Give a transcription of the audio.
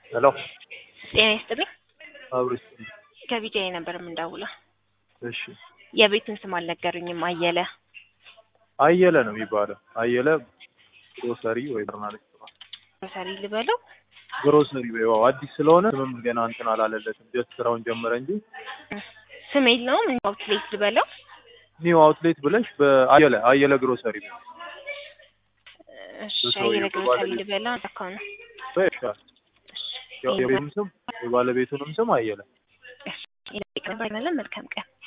ሄሎ ጤና ይስጥልኝ። አብሮ ከቢጃይ ነበር የምንደውለው። እሺ የቤቱን ስም አልነገሩኝም። አየለ አየለ ነው የሚባለው። አየለ ግሮሰሪ ወይ በርናለች ግሮሰሪ ልበለው። ግሮሰሪ ወይ ዋው አዲስ ስለሆነ ስምም ገና እንትን አላለለትም። ጀስት ስራውን ጀመረ እንጂ ስም የለውም። አውትሌት ልበለው። ኒው አውትሌት ብለሽ በአየለ አየለ ግሮሰሪ ነው እሺ በሰውዬው አየለ ግሮሰሪ ባለቤት። ልበለው። አካው ነው። ይሻል። ያው የቤቱም ስም የባለቤቱንም ስም አየለ እሺ ይለቀቅ። መልካም ቀን